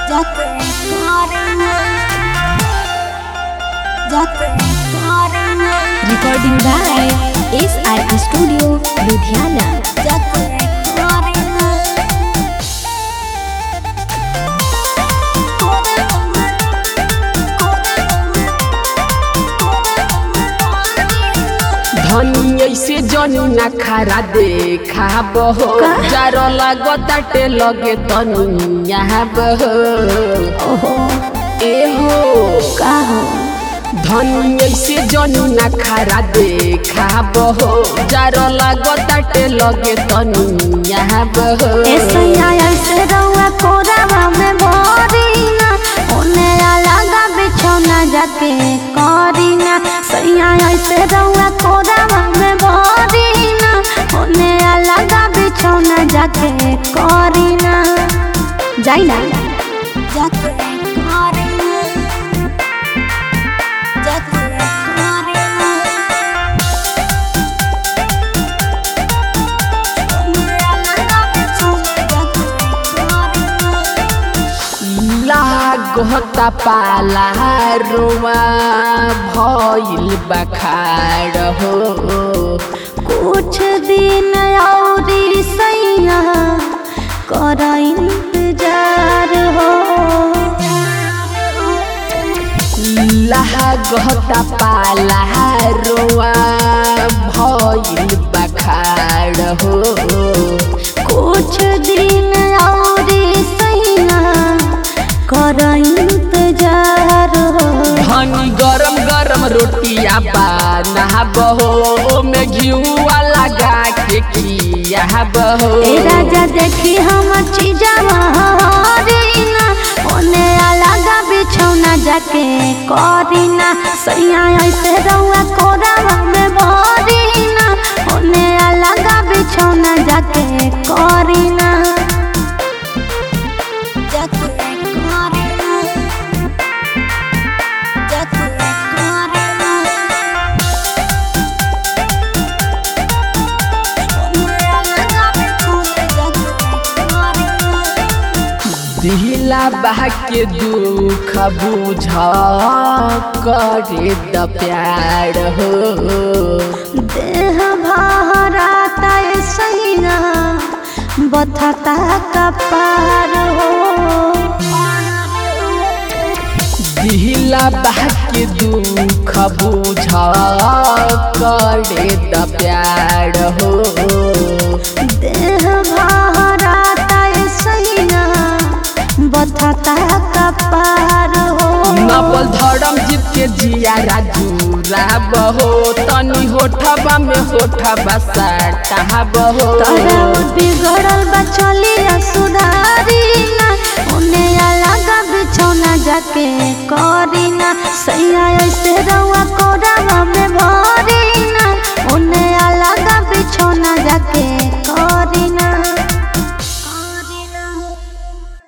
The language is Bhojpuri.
जाते करेंगे जाते करेंगे Recording by SR Studio, Ludhiana. जाते करेंगे धनी ऐसे जनी ना खारा देखा बहो जारो लागो ताटे लगे तनी यहाँ बहो ए हो का हो धनी ऐसे जनी ना खारा देखा बहो जारो लागो ताटे लगे तनी यहाँ बहो ऐसे ऐसे रहुआ कोरावा में भरीना ओने अलगा बिछौना जाके करीना सैया ऐसे रहुआ कोरावा में भरीना ओने अलगा बिछौना जाके करीना जाई ना जाके करीना जाके करीना ओने अलगा बिछौना जाके करीना लागता पाला रोवा भइल बखाड़ हो कुछ दिन औरी सैया कर इंतजार हो लागता पाला रोवा भइल बखाड़ हो कुछ दिन औरी सैया कर इंतजार हो धनी गरम गरम रोटिया बना बहो में घिउआ लगा के किया बहो ए राजा देखी हम चीजवा हरीना ओने अलगा बिछौना जाके करीना सैया ऐसे रहुआ कोरावा में भरीना ओने अलगा बिछौना जाके करीना जाके करीना जाके करीना दिला बहा के दुख बुझ करे द प्यार हो देह भराता सैया बथता कपार हो दिला बहा के दुख बुझ करे द प्यार हो देह भराता सैया बथता कपार हो नपल धर्म जीत के जिया राजूरा बहो तनी होठबा में होठबा साटा बहो तोरा बिगड़ल बा चलिया सुधारी ना ओने अलगा बिछौना जाके